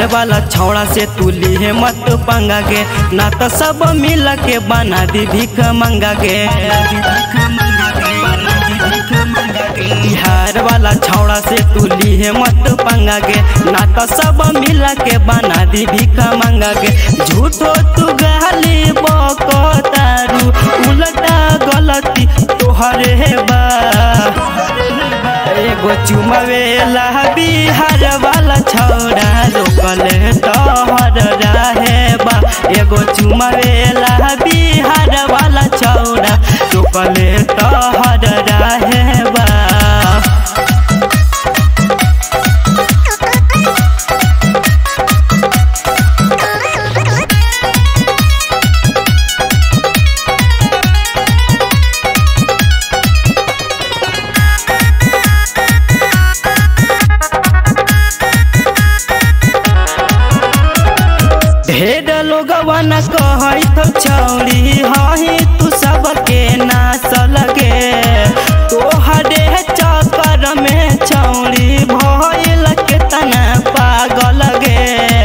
वाला छौड़ा से तू लीहे मत पंगा गे ना तो सब मिल के बना दी भीख मंगा गे बिहार वाला छौड़ा से तू लीहे मत पंगा गे ना तो सब मिल के बना दी भीख मंगा गे झूठो तू गाली बको तारू उल्टा गलती तोहरे बा एगो चुमवेला बिहार वाला छौड़ा रोकल तोहर रहे बा एगो चुमवेला बिहार वाला छौड़ा रोकल तोहर रहे बा ढेर लोगवन कहत छौड़ी हही तू सबके नाच लगे तोहरे चक्कर में छौड़ी भइल के तना पागल गे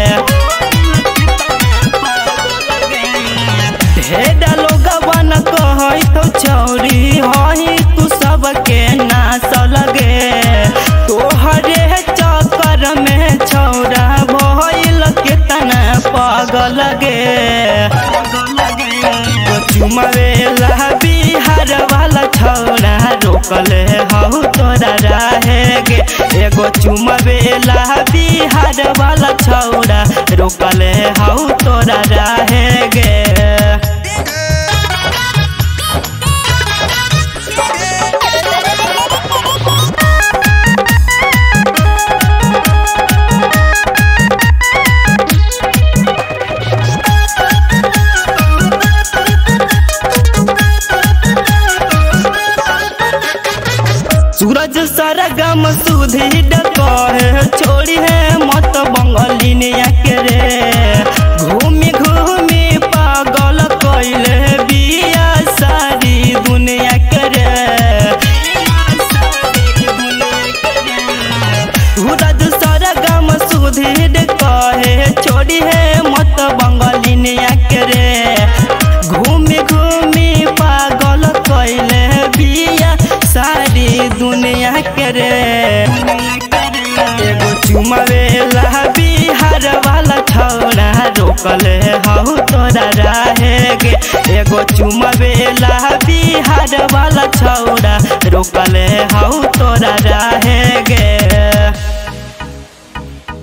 ढेर लोगवन कहत छौड़ी हही तू सबके नाच लगे तोहरे चक्कर में छौड़ा भइल के तना पागल गे चुमवेला बिहार वाला छौड़ा रोकल हऊ तोरा रहे गे एगो चुमवेला बिहार वाला छौड़ा रोकल हऊ तोरा रहे गे सूरज सरगम सुधी डकहे छोड़ी है मत बंगलिनिया के रे घूमी घूमी पागल कैले बिया सारी दुनिया के रे सूरज सरगम सुधी कहे छोड़ी है मत बंगलिनिया के रे घूमी घूमी पागल कैले बिया सारी दुनिया के रे एगो चुमवेला बिहार वाला छौड़ा रोकल हऊ तोरा रहे गे एगो चुमवेला बिहार वाला छौड़ा रोकल हऊ तोरा रहे